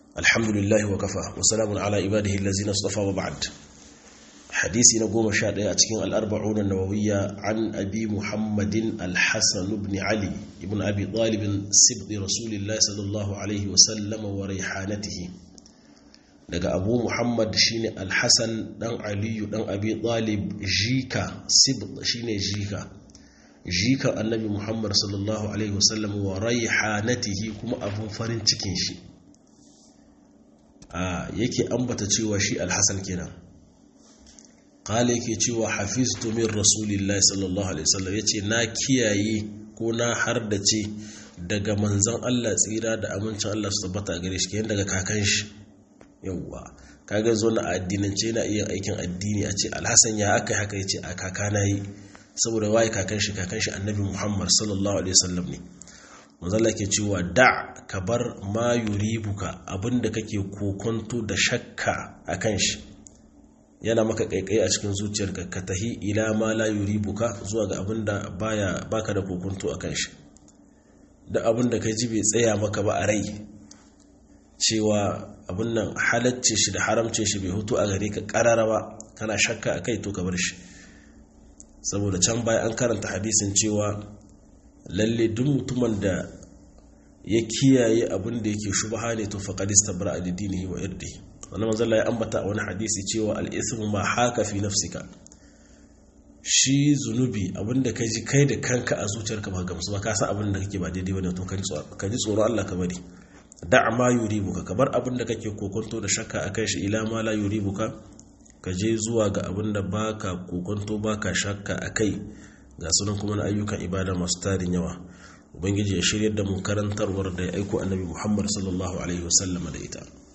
alhamdulillahi wa kafa wa salamun ala ibadihi allazina istafa wa ba'd hadisi na goma sha ɗaya a cikin al'arba'un an-nawawiyya an abi muhammadin al-hasan ibn ali ibn abi talib sibti rasulillahi sallallahu alaihi wa sallama wa raihanatihi daga abu muhammad shine al-hasan dan aliyu dan abi talib jika sibt shine jika jika annabi muhammad sallallahu alaihi wasallam wa raihanatihi kuma abun farin cikin shi a yake ambata cewa shi alhassan kenan kala yake cewa hafiztu min rasulillahi sallallahu alaihi wasallam yace na kiyaye ko na hardace daga manzon Allah tsira da amincin Allah su tabbata gare shi kenan daga kakan shi yawwa kaga zo na addinance yana iya aikin addini a ce alhassan ya aka haka yace a kakana yi saboda waye kakan shi kakan shi annabi muhammad sallallahu alaihi wasallam ne manzala ke cewa da ka bar ma yuribuka abinda kake kokonto da shakka akan shi yana maka kaikai a cikin zuciyarka ka tahi ila ma la yuribuka zuwa ga abinda baya baka da kokonto akan shi da abinda ka ji bai tsaya maka ba a rai cewa abin nan halacce shi da haramce shi bai hutu a gare ka karara ba kana shakka akai to ka bar shi saboda can baya an karanta hadisin cewa lalle duk mutumin da ya kiyaye abin da yake shubha ne to faqad istabra ad-dinihi wa irdihi wannan manzo Allah ya ambata a wani hadisi cewa al-ithmu ma haka fi nafsika shi zunubi abinda kai ji kai da kanka a zuciyarka ba gamsu ba ka san abin da kake ba daidai bane to ka ji tsoro Allah ka bari da ma yuribuka kabar abin da kake kokonto da shakka akan shi ila ma la yuribuka ka je zuwa ga abin da ba ka kokonto ba ka shakka a kai ga sunan kuma na ayyukan ibada masu tarin yawa ubangiji ya shirya da mu karantarwar da ya aiko annabi muhammad sallallahu alaihi wasallam da ita